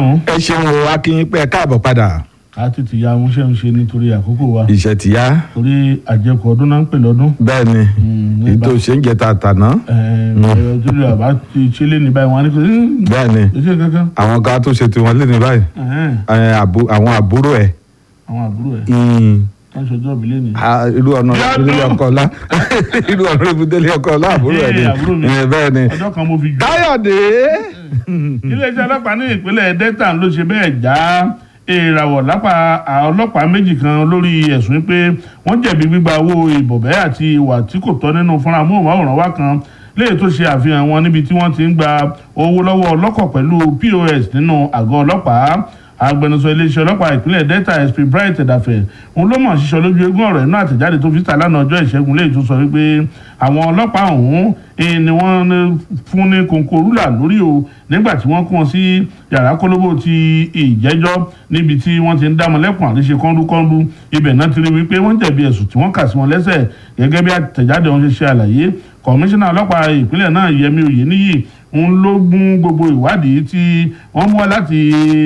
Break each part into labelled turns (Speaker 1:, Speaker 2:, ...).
Speaker 1: ṣeun
Speaker 2: ẹ ṣeun o akínyìn pé ẹ káàbọ̀ padà
Speaker 1: a ti ti ya àwọn iṣẹ́ ń ṣe nítorí àkókò wa
Speaker 2: iṣẹ́ ti yá
Speaker 1: torí àjẹkù ọdún náà ń pè lọ́dún.
Speaker 2: bẹ́ẹ̀ ni
Speaker 1: Mm,
Speaker 2: èyí tó ṣe ń jẹ tàtàná
Speaker 1: ẹ̀ẹ́d torí àbá ti ṣe lé ní báyìí wọn á ní kò sí
Speaker 2: bẹ́ẹ̀ ni
Speaker 1: iṣẹ́ kankan.
Speaker 2: àwọn kan tó ṣe tiwọn lé ní báyìí
Speaker 1: Ẹ̀hẹ́n,
Speaker 2: ẹ, àbú- àwọn àbúrò ẹ̀
Speaker 1: àwọn àbúrò ẹ̀
Speaker 2: mm,
Speaker 1: wọ́n ń ṣọjọ́ ìbílẹ̀ ni.
Speaker 2: a- irú ọ̀nà
Speaker 1: Yàtọ̀.
Speaker 2: ìdílé ọkọ̀ ọ̀la irú ọ̀nà ìdílé ọkọ̀ ọ̀la àbúrò ẹ̀ ni
Speaker 1: Ee, àbúrò mi.
Speaker 2: ẹ, bẹ́ẹ̀ ni
Speaker 1: ọjọ́ kan mo fi jù.
Speaker 2: káyọ̀dé
Speaker 1: iléeṣẹ́ ọlọ́pàá ní ìpínlẹ̀ delta ló ṣe bẹ́ẹ̀ já ìràwọ̀ lápá ọlọ́pàá méjì kan lórí ẹ̀sùn pé wọ́n jẹ̀bi gbígba owó ìbọ̀bẹ́ àti ìwà tí kò tọ́ nínú fúnra móhùnmáwòrán wa kan léyìí tó ṣe àfihàn wọn níbi tí wọ́n ti ń gba owó lọ́wọ́ ọlọ́kọ̀ pẹ̀lú pos nínú àgọ́ ọlọ́pàá agbẹnusọ iléeṣẹ́ ọlọ́pàá ìpínlẹ̀ delta sp bright ẹ̀dàfẹ́ òun ló mọ̀ ṣíṣọ lójú eégún ọ̀rọ̀ inú àtẹ̀jáde tó fi ta lánàá ọjọ́ ìṣẹ́gun léyìí tó sọ wípé àwọn ọlọ́pàá ọ̀hún eh, ni wọ́n ní fún ní kòǹkò rúlà lórí o nígbà tí wọ́n kó wọn sí yàrá kólóbó ti ìjẹ́jọ́ níbi tí wọ́n ti ń dá mọ́lẹ́kùn àríṣe kọ́ńdúkọ́ńdú ibẹ̀ náà ti rí wípé wọ́n jẹ̀bi ẹ̀sùn tí wọ́n kà sí wọn lẹ́sẹ̀ gẹ́gẹ́ bí àtẹ̀jáde wọn ṣe ṣe àlàyé kọmíṣánná ọlọ́pàá ìpínlẹ̀ náà yẹmi òyìníyì ń ló gún gbogbo ìwádìí tí wọ́n mú wá láti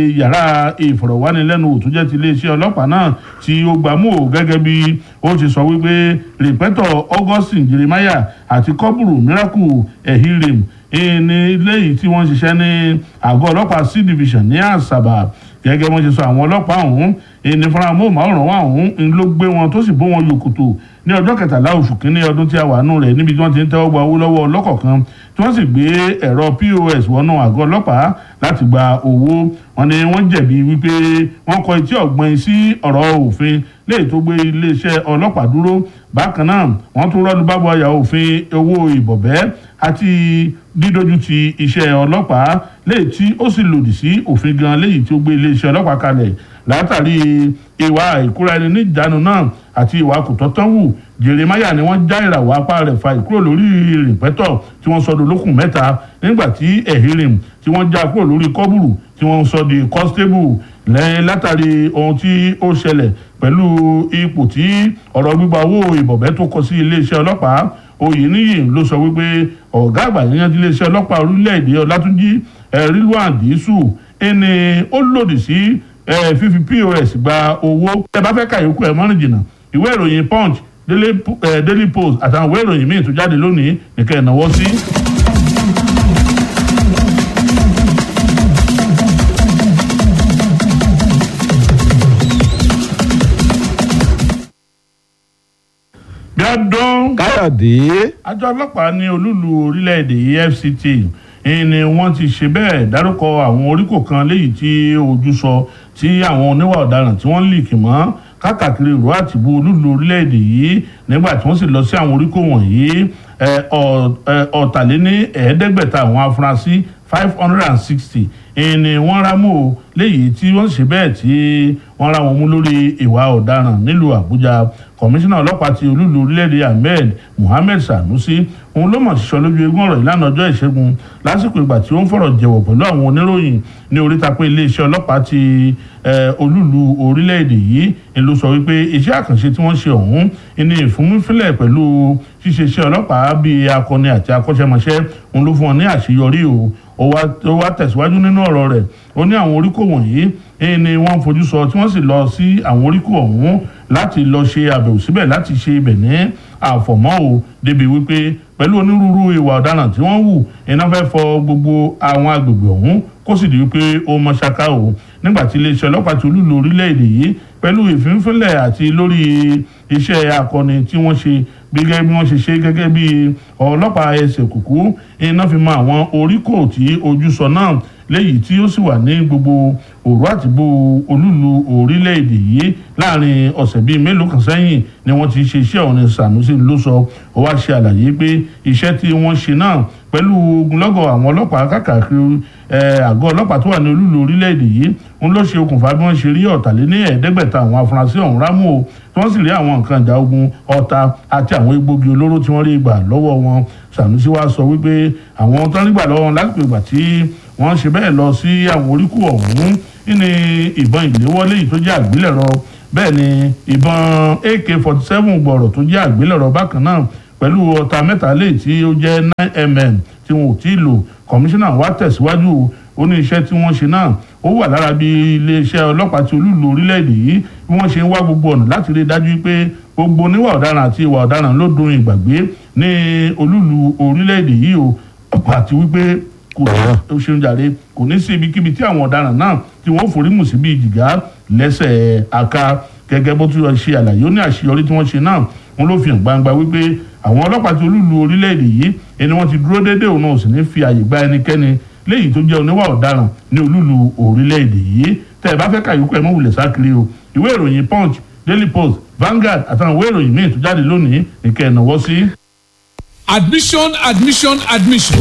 Speaker 1: yàrá ìfọ̀rọ̀wánilẹ́nuwò tó jẹ́ ti iléeṣẹ́ ọlọ́pàá náà tí ó gbámú ò gẹ́gẹ́ bí ó ti sọ wípé rìpẹ́tọ̀ augustine jeremiah àti kọ́bùrù miracle ehirim ní léyìí tí wọ́n ṣiṣẹ́ ní àgọ́ ọlọ́pàá c division ní àṣàbà gẹ́gẹ́ wọ́n ṣe sọ àwọn ọlọ́pàá ọ̀hún ní fúnra móhùnmáwòrán wa ọ̀hún ló gbé wọn tó sì bó wọn yòkòtò ní ọjọ́ kẹtàlá oṣù kínní ọdún tí a wà nù rẹ̀ níbi tí wọ́n ti ń tẹ́wọ́ gba owó lọ́wọ́ ọlọ́kọ̀ kan tí wọ́n sì gbé ẹ̀rọ pos wọnú àgọ́ ọlọ́pàá láti gba owó wọn ni wọ́n jẹ̀bi wípé wọ́n kọ etí ọ̀gbọ́n sí ọ̀rọ̀ òfin léyìí tó gbé iléeṣẹ́ ọlọ́pàá dúró bákan náà wọ́n tún rọ́ọ̀lù bábọ̀ ọ̀yà òfin owó ìbọ̀bẹ́ àti dídójú ti iṣẹ́ ọlọ́pàá léyìí tí ó sì lòdì sí òfin gan léyìí tí ó gbé iléeṣẹ́ ọlọ́pàá kalẹ̀ látàrí ìwà ìkúra ẹni níjànú náà àti ìwà kòtọ́tọ́ wù jeremaya ni wọ́n já ìràwọ̀ apá rẹ̀ fa ìkúrò lórí rìpẹ́tọ̀ tí wọ́n sọ di olókùn mẹ́ta nígbà tí ehirim tí wọ́n já kúrò lórí kọ́bùrù tí wọ́n sọ di constable lẹ́yìn látàrí ohun tí ó ṣẹlẹ̀ pẹ̀lú ipò tí ọ̀rọ̀ gbígba owó ìbọ̀bẹ́ tó kọ sí iléeṣẹ́ ọlọ́pàá oyèníyì ló sọ wípé ọ̀gá àgbà yíyan ti iléeṣẹ́ ọlọ́pàá orílẹ̀-èdè ọlátúnjí rilwan dísù ẹni ó lòdì sí fífi pos gba owó ẹ bá fẹ́ ka yòókù ẹ̀ mọ́rin jìnnà ìwé ìròyìn punch daily, eh, daily post àtàwọn ìwé ìròyìn míì tó jáde lónìí nìkan ìnáwó sí. bí ọdún
Speaker 2: káyọ̀dé
Speaker 1: àjọ ọlọ́pàá ní olúlu orílẹ̀-èdè efct ni wọ́n ti ṣe bẹ́ẹ̀ dárúkọ àwọn oríkò kan léyìí tí ojú sọ tí àwọn oníwà ọ̀daràn tí wọ́n lì kì mọ́ káàkiri ìró àtìbú olúlu orílẹ̀-èdè yìí nígbà tí wọ́n sì lọ sí àwọn oríkò wọ̀nyí ọ̀tàléní ẹ̀ẹ́dẹ́gbẹ̀ta àwọn afurasí five hundred and sixty ni wọ́n rámú o léyìí tí wọ́n ṣe bẹ́ẹ̀ tí wọ́n rá wọn mú lórí ìwà ọ̀daràn nílùú àbújá kọmíṣánná ọlọ́pàá ti olúlu orílẹ̀-èdè ahmed mohammed sanusi òun ló mọ̀ sísọ lójú eégún ọ̀rọ̀ ìlànà ọjọ́ ìṣẹ́gun lásìkò ìgbà tí ó ń fọ̀rọ̀ jẹ̀wọ̀ pẹ̀lú àwọn oníròyìn ní oríta pé iléeṣẹ́ ọlọ́pàá ti olúlu orílẹ̀-èdè yìí ń ló sọ wípé iṣẹ́ àkànṣe tí wọ́n ṣe ọ̀hún ní ìfúnmífínlẹ̀ pẹ̀lú ṣíṣe iṣẹ́ ọlọ́pàá bíi akọni àti akọ́ṣẹ́mọṣẹ́ òun ló fún wọn ní àṣeyọrí o ó wá tẹ̀síwájú nínú ọ̀rọ̀ rẹ̀ ó ní àwọn oríkò wọ̀nyí ni wọ́n fojú sọ tí wọ́n sì lọ sí àwọn oríkò ọ̀hún láti lọ ṣe àbẹ̀wò síbẹ̀ láti ṣe ibẹ̀ ní àfọ̀mọ́ o débi wípé pẹ̀lú onírúurú ìwà ọ̀daràn tí wọ́n wù iná fẹ́ fọ gbogbo àwọn agbègbè ọ̀hún kó sì di wípé ó mọ ṣáká o nígbà tí iléeṣẹ́ ọlọ́pàá ti olúlo orílẹ̀-èdè yìí pẹ̀lú ìfínfínlẹ̀ àti lórí iṣẹ́ akọni tí wọ́n ṣe gẹ́gẹ́ bí wọ́n ṣe ṣe gẹ́gẹ́ bí ọlọ́pàá ẹsẹ̀ kùkú iná fi mọ àwọn oríkò tí ojú sọ náà léyìí tí ó sì wà ní gbogbo òru àtìgbò olúlu orílẹ̀-èdè yìí láàrin ọ̀sẹ̀ bíi mélòó kan sẹ́yìn ni wọ́n ti ṣe iṣẹ́ ọ̀hún Sanusi ló sọ ó wá ṣe àlàyé pé iṣẹ́ tí wọ́n ṣe náà pẹ̀lú ogunlọ́gọ̀ àwọn ọlọ́pàá káàkiri àgọ́ ọlọ́pàá tó wà ní olúlu orílẹ̀-èdè yìí ń ló ṣe okùnfà bí wọ́n ṣe rí ọ̀tàléní ẹ̀ẹ́dẹ́gbẹ̀ta àwọn afurasí ọ̀hún rámú o tí wọ́n sì rí àwọn nǹkan ìjà ogun ọta àti àwọn egbògi olóró tí wọ́n rí gbà lọ́wọ́ wọn Sanusi wá sọ wípé àwọn tó ń rí gbà lọ́wọ́ wọn lásìkò ìgbà tí wọ́n ṣe bẹ́ẹ̀ lọ sí àwọn oríkù ọ̀hún ní ìbọn ìléwọ́lé yìí tó jẹ́ àgbélẹ̀rọ bẹ́ẹ̀ ni ìbọn AK forty seven gbọ̀rọ̀ tó jẹ́ àgbélẹ̀rọ bákan náà pẹ̀lú ọta mẹ́ta lè tí ó jẹ́ nine mm tí wọn ò tí ì lò kọmíṣánná wa tẹ̀síwájú ó ní iṣẹ́ tí wọ́n ṣe náà ó wà lára bí iléeṣẹ́ ọlọ́pàá ti olúùlú orílẹ̀-èdè yìí bí wọ́n ṣe ń wá gbogbo ọ̀nà láti rí i dájú pé gbogbo oníwà ọ̀daràn àti ìwà ọ̀daràn ló dun ìgbàgbé ní olúùlú orílẹ̀-èdè yìí o àti wípé kò ó ṣeun jàre kò ní sí ibikíbi tí àwọn ọ̀daràn náà tí wọ́n forí mù sí bíi jìgá lẹ́sẹ̀ àká gẹ́gẹ́ bó tún ṣe àlàyé ó ní àṣeyọrí tí wọ́n ṣe náà wọn ló fi hàn gbangba wípé àwọn ọlọ́pàá ti olúùlú orílẹ̀-èdè yìí ẹni wọ́n ti dúró déédéé òun náà ò sì ní fi àyè gba ẹnikẹ́ni léyìí tó jẹ́ oníwà ọ̀daràn ní olúùlú orílẹ̀-èdè yìí tẹ́ ẹ bá fẹ́ kàyókù ẹ̀ mọ́ wulẹ̀ sákiri o ìwé ìròyìn punch daily post Vanguard àtàwọn ìwé ìròyìn míì tó jáde lónìí nìkẹ́ ẹ̀ náwó sí.
Speaker 3: Admission, admission, admission.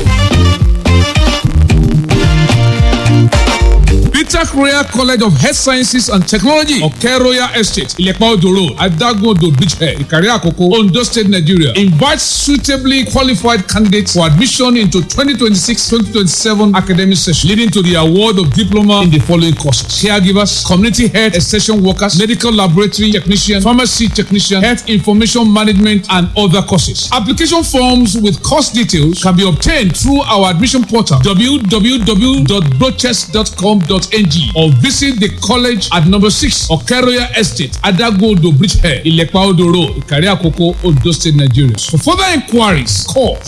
Speaker 3: Peter Royal College of Health Sciences and Technology, Oke Royal Estate, Ilepa Odo Road, Adagodo Beachhead, Ikari Akoko, Ondo State, Nigeria. Invites suitably qualified candidates for admission into 2026-2027 academic session, leading to the award of diploma in the following courses: caregivers, community health extension workers, medical laboratory technician, pharmacy technician, health information management, and other courses. Application forms with course details can be obtained through our admission portal www.brochest.com.ng or visit the college at number six Okeroya Estate, Adagodo Bridgehead, Ilepa Odo Road, Ikari Akoko, Ondo State, Nigeria. For further inquiries, call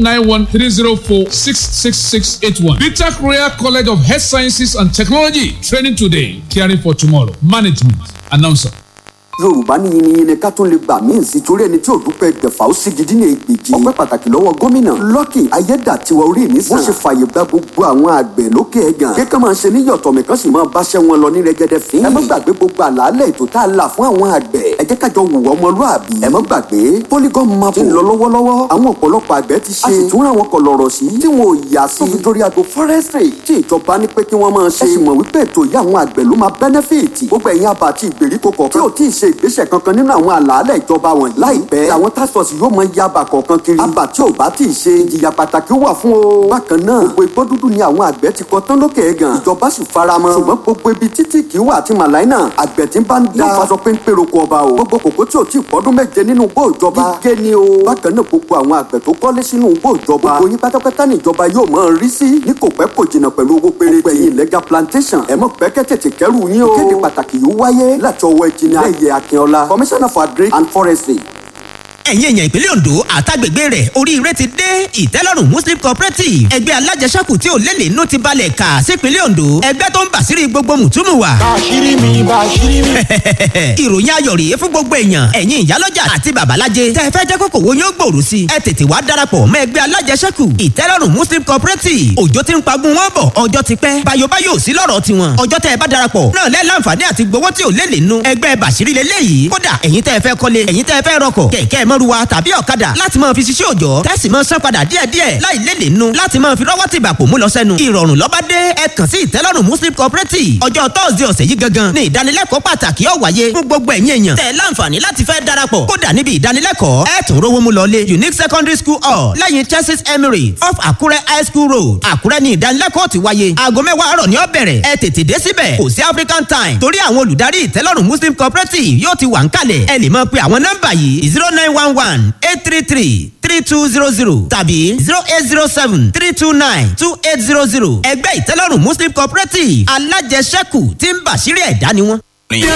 Speaker 3: 091-304-66681. BTAC Royal College of Health Sciences and Technology. Training today, caring for tomorrow. Management. Announcer.
Speaker 4: yorùbá ní yiniyini ká tún lè gbà míì sí torí ẹni tí ò dúpẹ́ gbẹ̀fà ó sì gidi ní ìgbèjì ọpẹ́ pàtàkì lọ́wọ́ gómìnà lọ́kì ayédàtiwa orí mi sàn wọ́n ṣe fààyè gba gbogbo àwọn àgbẹ̀ lókè ẹ̀gàn kéka máa ṣe níyọ̀tọ̀ mi kan sì máa báṣẹ́ wọn lọ ní rẹ́gẹ́dẹ́ fín ẹ má gbàgbé gbogbo àlàálẹ̀ ètò tá a là fún àwọn àgbẹ̀ ẹ jẹ́ kájọ wùwọ́ ọmọlúàbí ẹ má gbàgbé polygon map ti ń lọ lọ́wọ́lọ́wọ́ àwọn ọ̀pọ̀lọpọ̀ àgbẹ̀ ti ṣe a sì tún ra wọn kọlọ̀rọ̀ sí tí wọn ò yà sí nítorí àgbo forestry tí ìjọba ní pé kí wọ́n máa ṣe ẹ sì mọ̀ wípé ètò yìí àwọn àgbẹ̀ ló máa benefit gbogbo ẹ̀yin àbá àti ìgbèríko kọ̀ọ̀kan tí ò tí ì ṣe ìgbésẹ̀ kankan nínú àwọn àlàálẹ̀ ìjọba wọn láìpẹ́ àwọn task force yóò mọ yaba kọ̀ọ̀kan kiri àbá tí ò bá tí ì ṣe ìjìyà pàtàkì wà fún o. bákan náà gbogbo igbó dúdú ni àwọn àgbẹ̀ ti kọ tán lókè ẹ̀gàn ìjọba sì faramọ́ ṣùgbọ́n gbogbo ibi títí kì í wà àti màláìnà àgbẹ̀ tí ń bá ń da yóò faṣọ péńpé roko ọba o gbogbo kòkó tí ò tí ì pọ́dún méje nínú igbó ìjọba gígé ni o. bákan náà gbogbo àwọn àgbẹ̀ tó kọ́lé sínú igbó ìjọba gbogbo yín pátápátá ní ìjọba yóò mọ rí sí ní kò pẹ́ kò jìnnà pẹ̀lú owó péré gbẹ̀yìn legal plantation ẹ̀ mọ̀ pẹ́kẹ́ tètè kẹ́rù yín o. kéde pàtàkì yóò wáyé láti ọwọ́ ẹ̀jìnà ẹ̀yẹ akínọlá commissioner for agric and forestry
Speaker 5: ẹ̀yin èèyàn ìpínlẹ̀ Ondo àtàgbègbè rẹ̀ oríire ti dé ìtẹ́lọ́rùn Muslim Cooperative ẹgbẹ́ alájẹsẹ́kù tí ò lélẹ̀ inú ti balẹ̀ kà sípínlẹ̀ Ondo ẹgbẹ́ tó ń bàṣírí gbogbo mùtúmù wa.
Speaker 6: bàṣírí mi bàṣírí mi.
Speaker 5: ìròyìn ayọ̀ rèé fún gbogbo èèyàn ẹ̀yin ìyálọ́jà àti babalájẹ tẹ́ ẹ fẹ́ jẹ́ kókò wo yóò gbòòrò sí ẹ tètè wá darapọ̀ mọ́ ẹgbẹ́ alájẹsẹ́kù ìtẹ́lọ́rùn Muslim Cooperative òjò ti ń pagun wọn bọ̀ ọjọ́ ti pẹ́ bayobayo sí lọ́rọ̀ tiwọn ọjọ́ tẹ́ ẹ bá darapọ̀ náà lẹ́ láǹfààní àti gbowó tí ò lélẹ̀ inú ẹgbẹ́ bàṣírí lélẹ́yìí kódà ẹ̀yin tẹ́ ẹ fẹ́ kọ́lé ẹ̀yin tẹ́ ẹ fẹ́ rọkọ̀ kẹ̀kẹ́ mọ́ruwa tàbí ọ̀kadà láti máa fi ṣiṣẹ́ òjọ́ tẹ́sí máa san padà díẹ̀díẹ̀ láì léde nù láti máa fi rọ́wọ́ tìgbà pò mú lọ sẹ́nu. ìrọ̀rùn lọ́ba dé ẹ kàn sí ìtẹ́lọ́rùn Muslim Cooperative ọjọ́ tọ́sídẹ̀ẹ́ ọ̀sẹ̀ yìí gangan ní ìdánilẹ́kọ̀ọ́ pàtàkì ó wáyé fún gbogbo ẹ̀yin èèyàn tẹ́ láǹfààní láti fẹ́ darapọ̀ kódà níbi ìdánilẹ́kọ̀ọ́ ẹ tún rówó mú lọlé Unique Secondary School hall lẹ́yìn Churches Emirates off Àkúrẹ́ High School Road Àkúrẹ́ ní ìdánilẹ́kọ̀ọ́ ti wáyé aago mẹ́wàá àárọ̀ ni ó bẹ̀rẹ̀ ẹ tètè dé síbẹ̀ kò sí African time torí àwọn olùdarí ìtẹ́lọ́rùn Muslim Cooperative yóò ti wà ń kalẹ̀ ẹ lè máa pe àwọn nọ́mbà yìí zero nine one one eight three three three two zero zero tàbí zero eight zero seven three two nine two eight zero zero ẹgbẹ́ ìtẹ́lọ́rùn Muslim Cooperative alájẹsẹ́kù tí ń bàṣírí ẹ̀dá ni wọ́n.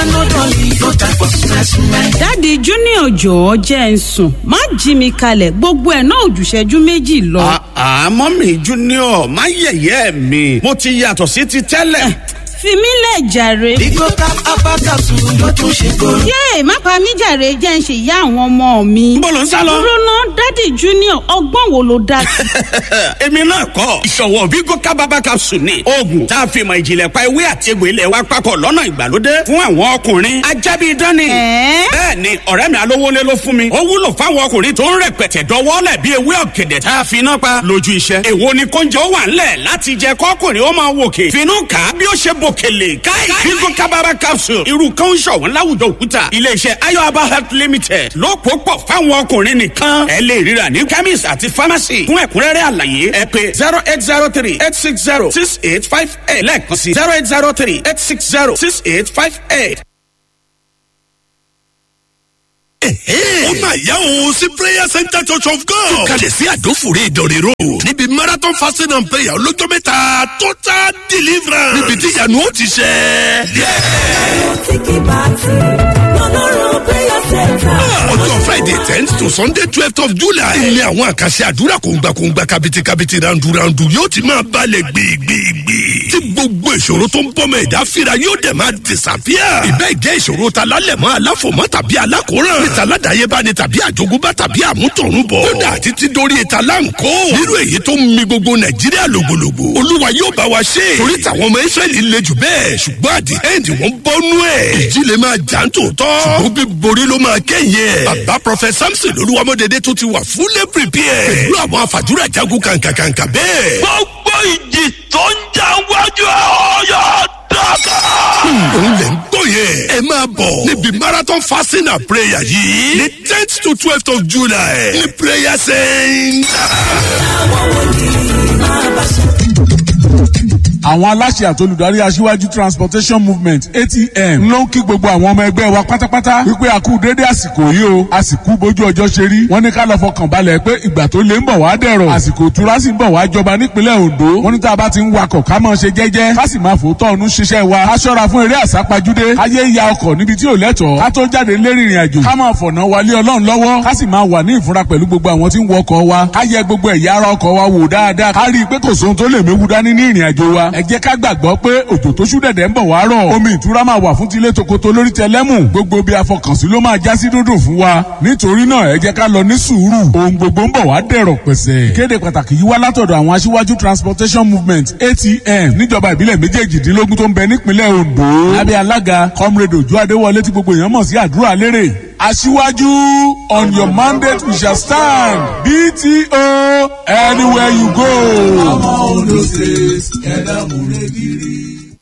Speaker 7: dáàdi junior jọ̀ọ́ jẹ́ ń sùn má jí mi kalẹ̀ gbogbo ẹ̀ náà òjùṣẹ́jú méjì lọ.
Speaker 8: àmọ́ mi junior má yẹ̀yẹ́ mi mo ti yàtọ̀ sí ti tẹ́lẹ̀.
Speaker 7: fi mí lẹ̀ jàre.
Speaker 6: Bigo cap abakasu ló tún ṣe kóró.
Speaker 7: yéè má pa mí jàre jẹ́ ń ṣe ìyá àwọn ọmọ mi.
Speaker 8: Níbo lò ń sá lọ?
Speaker 7: dúró ná dáàdi junior ọgbọ́n wo ló dá sí.
Speaker 8: èmi náà kọ́ ìṣọ̀wọ́ Bigo kábàbà capsule ni oògùn tá a fi mọ ìjìnlẹ̀ pa ewé àti egbò ilẹ̀ wa papọ̀ lọ́nà ìgbàlódé fún àwọn ọkùnrin ajábí dání.
Speaker 7: Ẹ̀ẹ́?
Speaker 8: bẹ́ẹ̀ ni ọ̀rẹ́ mi alówólé ló fún mi ó wúlò fáwọn ọkùnrin tó ń rẹpẹtẹ dọwọ́lẹ̀ bí ewé ọ̀gẹ̀dẹ̀ tá a fi iná pa lójú iṣẹ́. èwo ni kóúnjẹ ó wà ńlẹ̀ láti jẹ kọ́kùnrin ó máa wòkè finú kà á bí ó ṣe bòkèlè káì Bigo kábàbà capsule irú kan ń ṣọ̀wọ́n láwùjọ òkúta iléeṣẹ́ ayọ̀aba health limited ló pò pọ̀ fáwọn ọkùnrin nìkan ẹ lè ríra ní chemist àti pharmacy fún ẹ̀kúnrẹ́rẹ́ àlàyé ẹ pè zero eight zero three eight six zero six eight five eight lẹ́ẹ̀kan sí zero eight zero three eight six zero six eight five eight.
Speaker 9: ó máa yá òun sí prayer center church of god. tó kalẹ̀ sí àdófòrí ìdọ̀rẹ́ road. níbi marathon fasting and prayer olójó mẹ́ta total deliverance. níbi tí ìyanu ó ti ṣẹ. ọjọ́ friday tenth to sunday twelfth of july. ilé àwọn àkàṣe àdúrà kòǹgbàkòǹgbà kàbìtìkàbìtì ràǹdùràǹdù yóò ti máa balẹ̀ gbìgbìgbì. tí gbogbo ìṣòro tó ń bọ́mọ ẹ̀dá fira yóò dẹ̀ máa disappear. ìbẹ́ ìjẹ́ ìṣòro ta lálẹ̀mọ́ aláfòmọ́ tàbí alákòóràn. níta aládàáyébá ni tàbí àjogúnbá tàbí àmútọ̀runbọ̀. kódà títí dórí ìta láǹkó. nírú èyí tó ń mi gbogbo nàìjíríà lògbòlògbò. olúwa yóò bá wa ṣe. torí tàwọn ọmọ israẹli le jù bẹ́ẹ̀ ṣùgbọ́n àdì ẹ́ǹdì wọ́n bọ́nú ẹ̀. ìjì lè máa jà ń tòótọ́. ṣùgbọ́n bí borí ló máa kẹ́yìn ẹ̀. bàbá prọfẹ samson olúwamọdédé tó ti wà fúlẹ̀ prepare. pẹ̀lú àwọn àfàdúrà jagun kàǹkàǹkà bẹ́ẹ̀. gbogbo ìjì tó ń jà wájú ọ̀yọ́ dọ́kà. òun lè ń gbọ́ yẹn. ẹ máa bọ̀ níbi marathon fasting and prayer yìí ní tenth to twelfth of july ní prayer center.
Speaker 10: àwọn aláṣẹ àtolùdarí aṣíwájú transportation movement atm ló ń kí gbogbo àwọn ọmọ ẹgbẹ́ wa pátápátá wípé a kú déédé àsìkò yìí o àsìkò bójú ọjọ́ ṣe rí wọ́n ní ká lọ fọkàn balẹ̀ pé ìgbà tó lé ń bọ̀ wá dẹ̀rọ̀ àsìkò ìtura sì ń bọ̀ wá jọba nípínlẹ̀ ondo wọ́n ní tá a bá ti ń wakọ̀ ká máa ṣe jẹ́jẹ́ ká sì máa fòótọ́ ọ̀nù ṣiṣẹ́ wa ká ṣọ́ra fún eré àsápajúdé ayé ya ọkọ̀ níbi tí ò lẹ́tọ̀ọ́ ká tó jáde lérí ìrìn àjò ká máa fọ̀nà wálé ọlọ́run lọ́wọ́ ká sì máa wà ní ìfúnra pẹ̀lú gbogbo àwọn tí ń wọkọ̀ wa ká yẹ gbogbo ẹ̀yà ara ọkọ̀ wa wò dáadáa ká rí i pé kò sóhun tó lè méwu dání ní ìrìn àjò wa ẹ jẹ́ ká gbàgbọ́ pé òjò tó ṣú dẹ̀dẹ̀ ń bọ̀ wá rọ̀ omi ìtura máa wà fún tilé tokoto lórí tẹlẹ́mù gbogbo bí afọkànsí ló máa já sí dúndùn fún wa nítorí náà ẹ jẹ́ ká lọ ní sùúrù ohun gbogbo ń bọ̀ wá dẹ̀rọ̀ pẹ̀sẹ̀. ìkéde pàtàkì yìí wá látọ̀dọ̀ àwọn aṣíwájú transportation movement atm níjọba ìbílẹ̀ méjèèjìdínlógún tó ń bẹ nípínlẹ̀ ondo lábẹ́ alága comrade ojú adéwọlé tí gbogbo èèyàn mọ̀ sí àdúrà lérè aṣíwájú on your mandate we shall stand bto anywhere you go.
Speaker 11: ọmọ ondo state ẹ̀dá múrẹ́gìrì